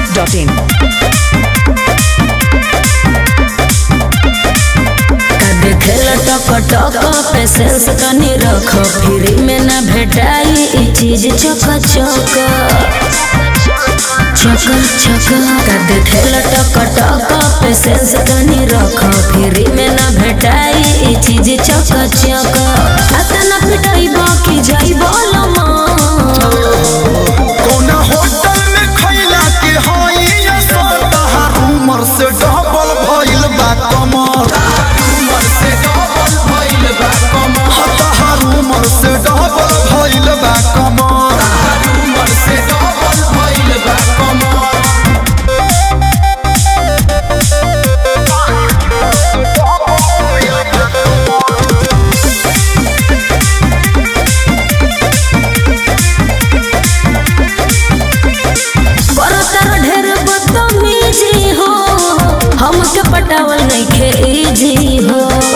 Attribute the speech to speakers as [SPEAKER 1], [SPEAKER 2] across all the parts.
[SPEAKER 1] masti.in.
[SPEAKER 2] देखेल टक टक पेशेंस तनी रख फ्री में ना भेटाई ई चीज चक चक चक चक का देखेल टक टक पेशेंस तनी रख फ्री में ना भेटाई ई चीज चक चक अतना पिटाई बाकी जाई बोलमा
[SPEAKER 3] कौना होटल में खैला के हई असरहा उमर से डबल भइल बा कमर उमर से डबल भइल बा कमर हतहर उमर से डबल भइल बा कमर उमर से डबल भइल बा कमर
[SPEAKER 2] बरतर ढेर बदतमीजी हो हमके पटावल नइखे इजी हो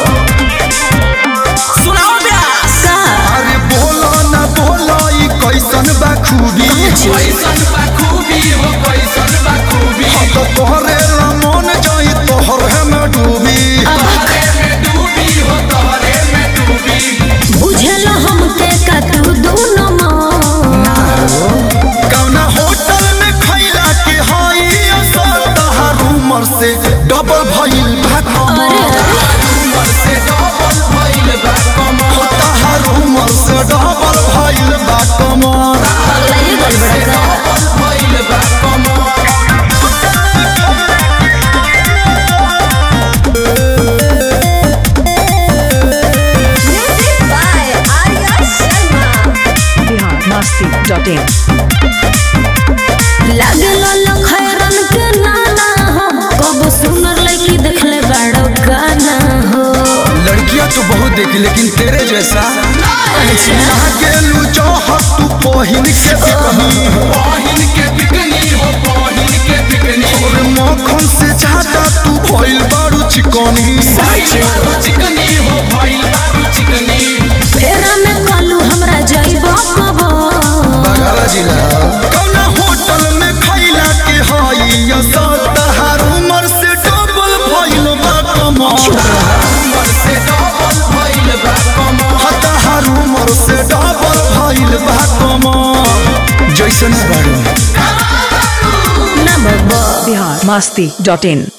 [SPEAKER 3] सुनाओ ब्यास
[SPEAKER 2] का
[SPEAKER 3] अरे बोलो ना बोलो ई कैसन बा खूबी
[SPEAKER 2] कैसन
[SPEAKER 3] बा खूबी हो कैसन बा खूबी हम तो तोहरे रमन जाई तोहरे में डूबी तोहरे में डूबी हो तोहरे में डूबी
[SPEAKER 2] बुझल हमके का तू दोनों माँ
[SPEAKER 3] कौना होटल में खैला के हई असर तहार उमर से डबल भइल बा
[SPEAKER 2] अरे
[SPEAKER 3] कमर उमर से डबल भइल बा कमर तहार उमर से डबल भइल बा कमर
[SPEAKER 2] पगलाइए गल बड़ा का
[SPEAKER 3] भइल बा कमर
[SPEAKER 1] Bihar masti.in.
[SPEAKER 2] लागे लाल खैरन के नाना हो कब सुनर लड़की देखले बड़ो गाना हो
[SPEAKER 3] लड़कियां तो बहुत देखी लेकिन तेरे जैसा
[SPEAKER 2] अच्छा
[SPEAKER 3] गेलू चाहत तू पहिन के बिकनी पहिन के बिकनी हो पहिन के बिकनी और मक्खन से ज्यादा तू भइल बारू चिकनी चिकनी हो भइल बारू चिकनी
[SPEAKER 2] फेरा में कालू हमरा जाइबो कबो
[SPEAKER 3] बगल जिला कौना होटल में खैला के हई असर तहार उमर से डबल भइल बा कमर उमर से डबल भइल बा कमर तहार उमर से डबल भइल बा कमर जैसन बारू
[SPEAKER 2] ना बाबा
[SPEAKER 1] Bihar masti.in.